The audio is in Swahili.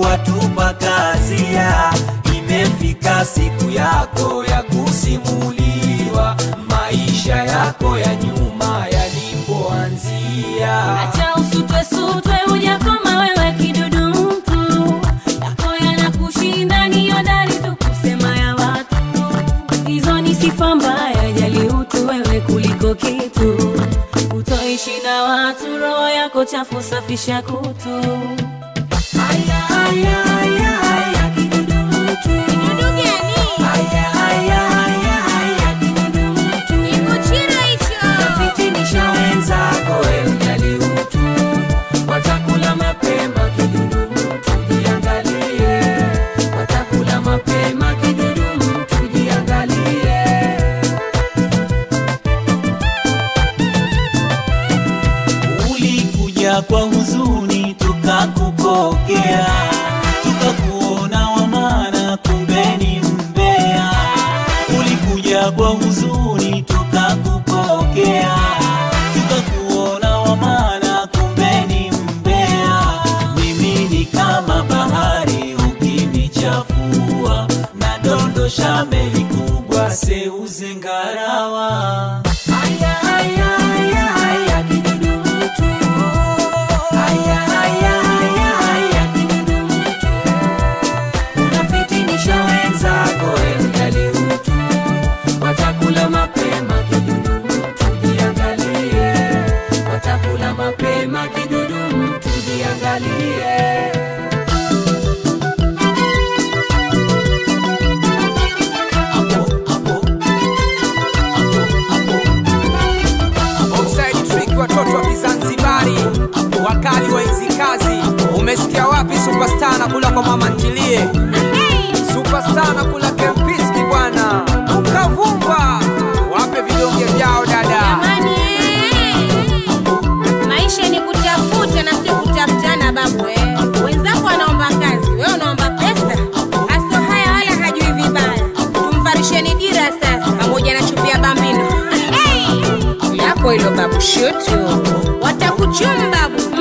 watupa kazia. Imefika siku yako ya kusimuliwa maisha yako ya nyuma yalipoanzia. Acha usutwe sutwe, hujakoma wewe kidudu mtu. Yako yanakushinda ni hodari tu kusema ya watu. Hizo ni sifa mbaya, jali utu wewe kuliko kitu. Utoishi na watu, roho yako chafu, safisha kutu. Haya, haya, haya, haya, kidudu mtu. Kidudu gani? Haya, haya, haya, haya, kidudu mtu. Kikuchira hicho. Fitinisha wenzako, we ujali utu. Watakula mapema, kidudu mtu, jiangalie. Watakula mapema, kidudu mtu, jiangalie. Ulikuja kwa huzuni tukakupokea, tukakuona wa maana, kumbe ni mbea. Ulikuja kwa huzuni tukakupokea, tukakuona wa maana, kumbe ni mbea. Mimi ni kama bahari ukinichafua, nadondosha meli kubwa seuze ngarawa. Haya, haya, haya, haya, kidudu mtu. Haya, haya, haya, haya, kidudu mtu. Unafitinisha wenzako, we ujali utu. Watakula mapema, kidudu mtu, jiangalie. Watakula mapema, kidudu mtu, jiangalie. Hapo, hapo. Hapo, hapo. Offside trick watoto wa Kizanzibari wakali wa hizi kazi. Umesikia wapi superstar na kula kwa mama ntilie? Superstar na kula kempiski bwana. Ukavumba. Wape vidonge vyao dada. Jamani, eh. maisha ni kutafuta na si kutafutana babu eh. Wenzako wanaomba kazi, wewe unaomba pesa. Aso haya wala hajui vibaya. Tumvarisheni dira sasa, pamoja na chupi ya bambino. Hey! Lako hilo babu, shutu watakuchuma babu.